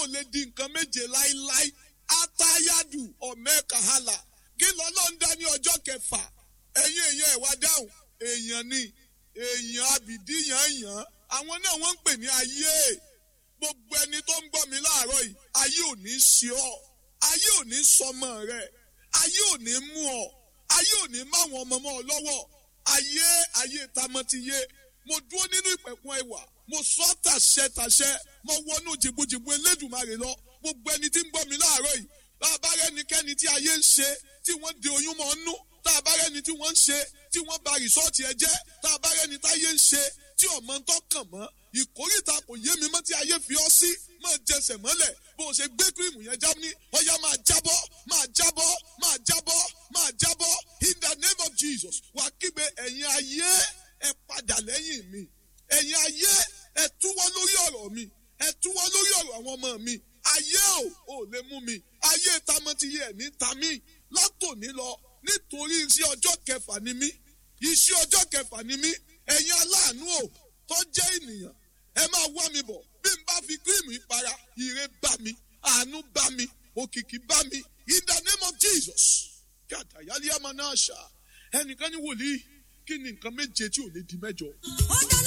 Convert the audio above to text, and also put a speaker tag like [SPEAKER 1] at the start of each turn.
[SPEAKER 1] ò lè di nǹkan méje láíláí atayadu ọ̀mẹ́kàhálà kí lọ́lọ́ ń dá ní ọjọ́ kẹfà ẹ̀yin èèyàn ẹ̀ wá dáhùn èèyàn ni èèyàn abìdíyàn yàn àwọn náà wọ́n ń pè ní ayé gbogbo ẹni tó ń gbọ́ mi láàárọ̀ yìí ayé ò ní ṣe ọ́ ayé ò ní sọmọ rẹ ayé ò ní mú ọ ayé ò ní máwọn ọmọ mọ́ ọ lọ́wọ́ ayé ayé tamọ́tiyé mo dúró nínú ìpẹ̀kun ẹwà mo sọ tàṣẹ tàṣẹ mo wọnú jìbùjìbù elédùnmarè lọ gbogbo ẹni tí ń gbọ́ mi láàárọ̀ yìí bá a bá rẹ́nikẹ́ni tí ayé ń ṣe tí wọ́n de oyún mọ́ nú tá a bá rẹ́ni tí wọ́n ń ṣe tí wọ́n ba rìsọ́ọ̀tì ẹ jẹ́ tá a bá rẹ́ni táyé ń ṣe tí ọmọ ń tọkàn mọ́ ìkórìtà kò yé mi mọ́ tí ayé fi ọ́ sí máa jẹsẹ̀ mọ́lẹ̀ bó o ṣe gbé kírìmù yẹn já ní ọ̀yá máa jábọ́ máa jábọ́ máa jábọ́ máa jábọ́ in the name of Jesus wàá kígbe ẹ̀yin ayé ẹ padà lẹ́yìn mi ẹ̀yin ayé ẹ túwọ́ lórí ọ̀rọ̀ mi ẹ túwọ́ lórí ọ̀rọ̀ àwọn ọmọ mi ayé ò ò lè mú mi ayé tamọ́tiyé ẹ̀ ní tamí látòní lọ nítorí iṣẹ́ ọjọ́ kẹfà ni mí iṣẹ́ ọjọ́ kẹfà ni mí ẹ̀yin aláàánú ò tó jẹ́ ènìyàn ẹ máa wá mi bọ̀ bí n bá fi kírìmù ìpara ire bá mi àánú bá mi òkìkí bá mi in the name of Jesus kàtà yálé àmà náà ṣá ẹnìkan ní wòlíì kí ni nǹkan méje tí ò lè di mẹ́jọ.